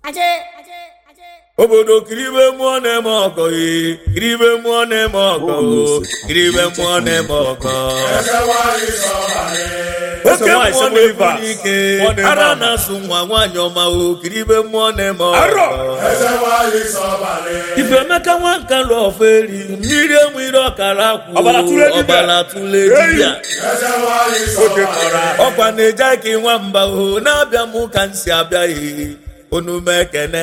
obodo kiribe mmụọ na-eme ọkọ ee kiribe mmụọ na-eme ọkọ o kiribe mmụọ na-eme ọkọ oke mmụọ na-ebu ike ara na-asụ nwa nwaanyị ọma o kiribe mmụọ na-eme ọkọ ifemeka nwa nka lụ ọfọ eri mmiri enwere ọkara akwụ Ọbara tụle dibịa. ọbara tụle dibịa ọkwa na-eje aka nwamba o na-abịa m ka m si abịaghị onume ekene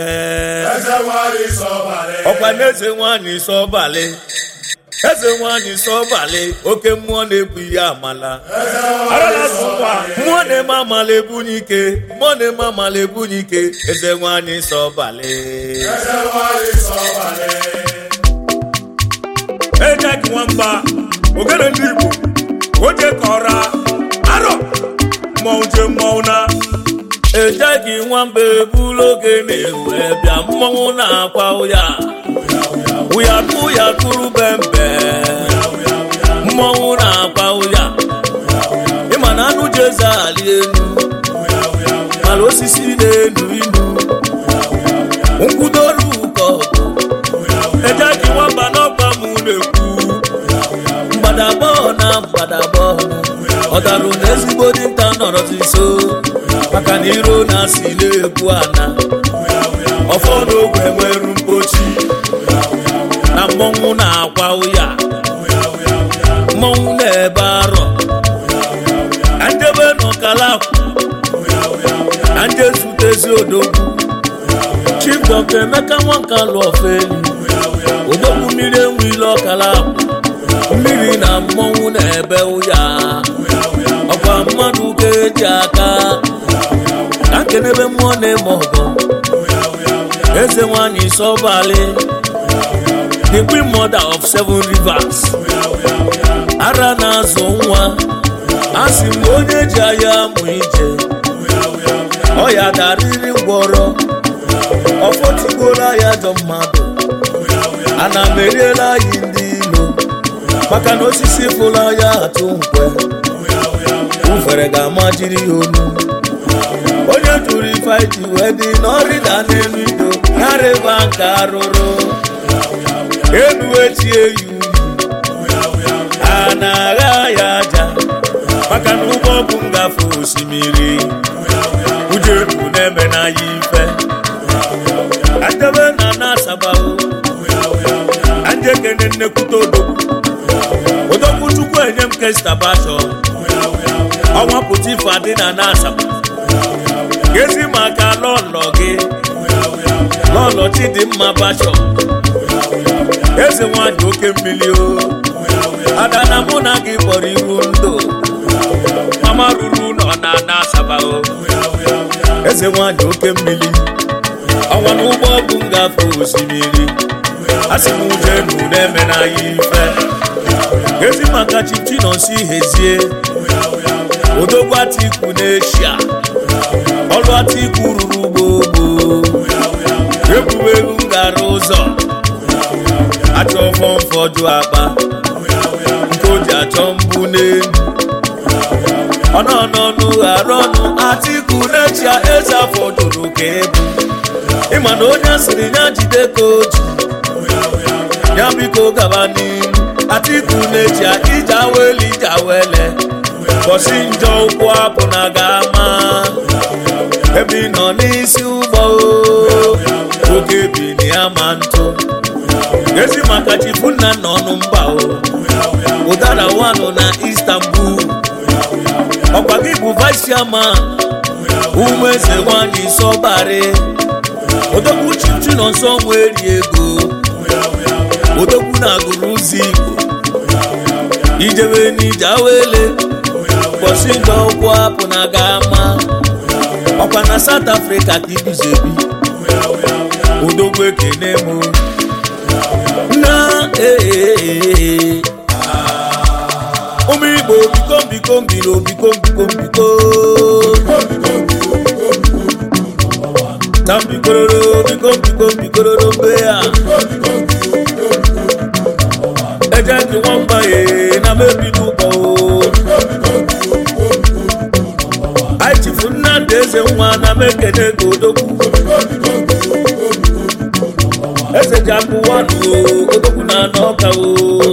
ọkwa na eze nwanyị sọbalị eze nwanyị sọbalị oke mmụọ na-ebu ihe amala mmụọ na-eme amala ebunye ike mmụọ na-eme amala ebunye ike eze nwanyị sọbalị ejek nwamba ogene ndị igbo oje kọra arọ mmọnwụ je mmọnwụ na ejeghị nwamba ebulu oge na-ewe bịa mmọnwụ na-akwa ụya ụya ụya tụrụ bembe mmọnwụ na-akwa ụya ịma na anụ ji eze ali elu mara osisi na-enu inu nkwudoru ụkọ ejeghị nwamba n'ọgba m na-ekwu mgbadabọ na mgbadabọ ọdarụ na ezigbo dinta nọrọzi nso maka na iro na-asị na-ekwu ana ọfọ n'ogwe nweru mpochi na mmọnwụ na-akwa ụya mmọnwụ na-ebe arọ ka njebe n'ọkalakwụ ka nje zutezi odogwu chief dọkta emeka nwanka lụ ofeli odogwu mmiri enwe ile ọkalakwụ mmiri na mmọnwụ na-ebe ụya ọkwa mmadụ ka eji aka ka nkenebe mmụọ na-eme ọgọ eze nwanyị sọbalị the queen mother of seven rivers ara na-azụ nwa a sị m onye ji anya amụ ije ọya darịrị ngwọrọ ọfọtigoro ya jọ mmadụ ana m eriela anyị ndị ilo maka na osisi fụla ya atụ nkwe ufere ga-ama jiri ya onu onye tụrụ ife ji wee dị n'ọrịda n'elu ido narịba nke arụrụ elu echi eyi a na-agha ya aja maka na ụgbọ bụ ngafe osimiri ujeru na-eme na ya ife adebe na na-asabawo anjekene nnekwute odogwu odogwu chukwu enye m kestabasho ọnwa pụta ife adị na na-asaba gezi maka lọlọ gị lọlọ chidimma basho eze nwanyị oke mmiri o ada na mụ na gị kpọrọ iru ndụ mama ruru nọ na na asaba o eze nwanyị oke mmiri ọnwa na ụgbọ bụ ngafe osimiri asị m ujenu na-eme na ya ife gezi maka chichi nọsi hezie odogwu atiku n'eshia ọlụ atiku ruru gbogbo egwuregwu ngara ụzọ achọ fọmfọdụ akpa nke o ji achọ mbụ n'elu ọnọnọnụ ghara ọnụ atiku n'echia eze afọ jụrụ ka ebu ịma na onye asịrị ya jide ka oji ya biko gaba n'ihu atiku n'echia ije awele ije awele bọsi njọ ụkwụ apụ na ga-ama ebe ị nọ n'isi ụgbọ o, oge bi na ya ma ntụ ezi maka chifu nna nna ọnụ mba o ụdara wanụ na istanbul ọkwa gị bụ vice chairman ụmụ eze nwanyị sọbarị odogwu chichi nọ nsọ nweri ego odogwu na-agụrụ ụzọ igbo ijebe n'ije awele ụbọchị njọ ụkwụ apụ na ga-ama ọkwa na south africa ka iguzebi odogwu ekene m na ee ụmụ igbo biko biko mbilo biko biko biko na mbikororo biko biko bikororo mbe ya eje gị nwamba ye na mebido ụgbọ anyị chifu nnamdị eze nwa na mekene ka odogwu eze ji akụ wanụ odogwu na n'ọka o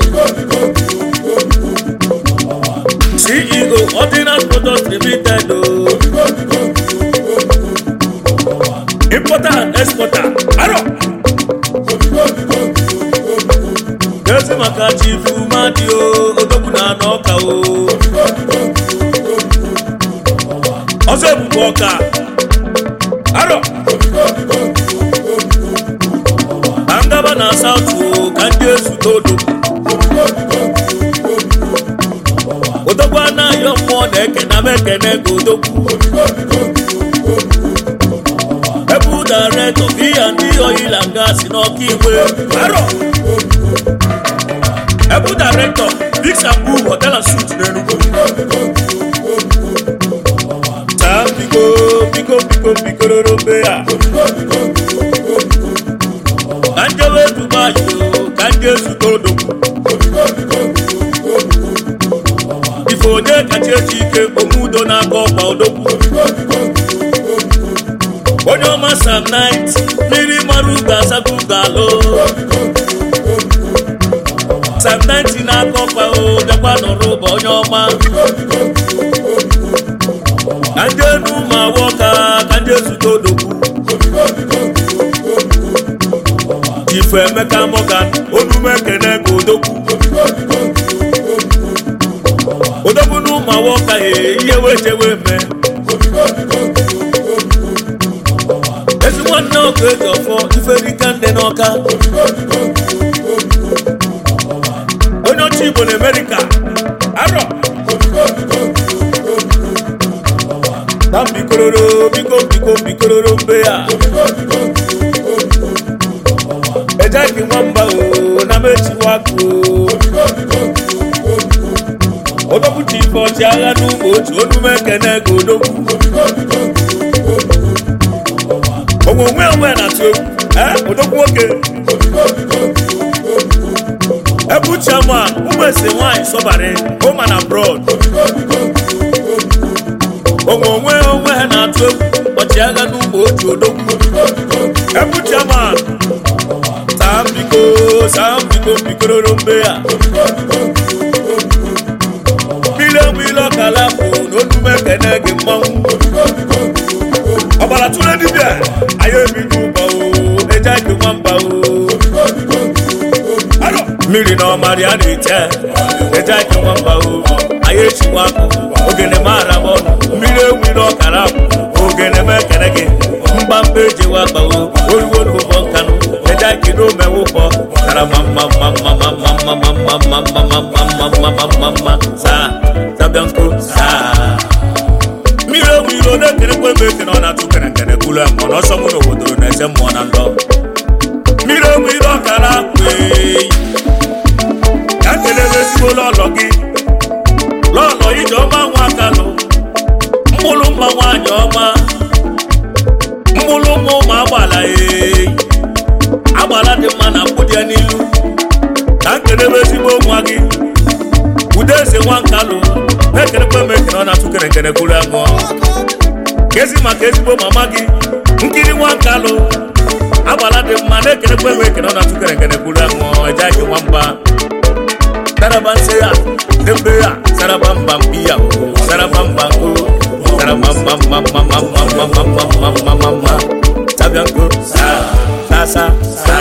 ceo ordinary products limited o importer and exporter aro ezi maka chifu madi o odogwu na n'ọka o ọzọ ebube ọka aro ka ngaba na saụtụ ka ndị ezute odo odogwu anaghị mmụọ na-ekene m ekene ka odogwu ebu daretọ biya ndị oyila nga si n'ọka igwe aro ebu daretọ biksambu hotel and suit n'enugu taa biko biko biko bikororo mbe ya ka njewe dubai o ka ndị ezute odogwu ife onye kacha eji ike omudo n'aka ọkwa odogwu onye ọma sam nit mmiri mara ugo asago ugo alụ sam nit n'aka ọkwa o bịakwa nọrọ ụba onye ọma ka ndị enu ma awọ ka ka ndị ezute odogwu ife emeka morgan onume ekene ka odogwu odogwu na ụmụ awọ ka ihe wejewe me ezi nwanne ọkụ eji ọfọ iferika ndị n'ọka onye ọcha igbo na amerịka arọ na mbikororo biko biko bikororo mbe ya ejeghị nwamba o na mechiwa akụ odogwu ji ife ọchịagha n'ụmụ otu onume ekene ka odogwu onwe onwe onwe na-atụ egwu odogwu nwoke ebu chairman ụmụ ese nwanyị sọbara home and abroad onwe onwe onwe ha na-atụ egwu ọchịagha n'ụmụ otu odogwu ebu chairman saa mbiko saa mbiko mbikororo mbe ya mmiri mmiri ọkala bụ na onume ekene gị mmanwụ ọbara tụrụ dibịa anyị ebido ụba o eje gị nwamba o Aro! mmiri na ọmarị a na-eche eje gị nwamba o anyị echikwa akụ ogene mara m ọnụ mmiri ewiri ọkara bụ ogene m ekene gị mgbamba ejewa akpawo oruwo n'ụbọ nkanụ eje gị n'omewụbọ kara ma mma mma mma mma mma mma mma mma mma mma mma mma mma mma mma saa zabianko saa mmiri ewu iro na-ekerekwa ebe ekene ọ na-atụ kerekere kwulu mmụọ n'ọsọ mụ n'obodo na-ese mmụọ na ndọ mmiri ewu iro ọkara kwee ka kelebe ezigbo lọlọ gị lọlọ ije ọma nwa akalụ mkpụrụ mma nwaanyị ọma mkpụrụ mma ụmụ agbala ee agbala dị mma na mkpụ dị ya n'ilu ka nkelebe ezigbo nwa gị ude eze nwa nkalụ na-ekerekwa m ekene ọ na-atụ kerekere kwuru aṅụọ kezi maka ezigbo mama gị nkiri nwa nkalụ agbala dị mma na-ekerekwa m ekene ọ na-atụ kerekere kwuru aṅụọ ejeghị nwamba saraba nse ya dembe ya saraba mba mpi ya saraba mba nko saraba mba mba mba mba mba mba mba mba mba mba mba sabia nko sa sa sa sa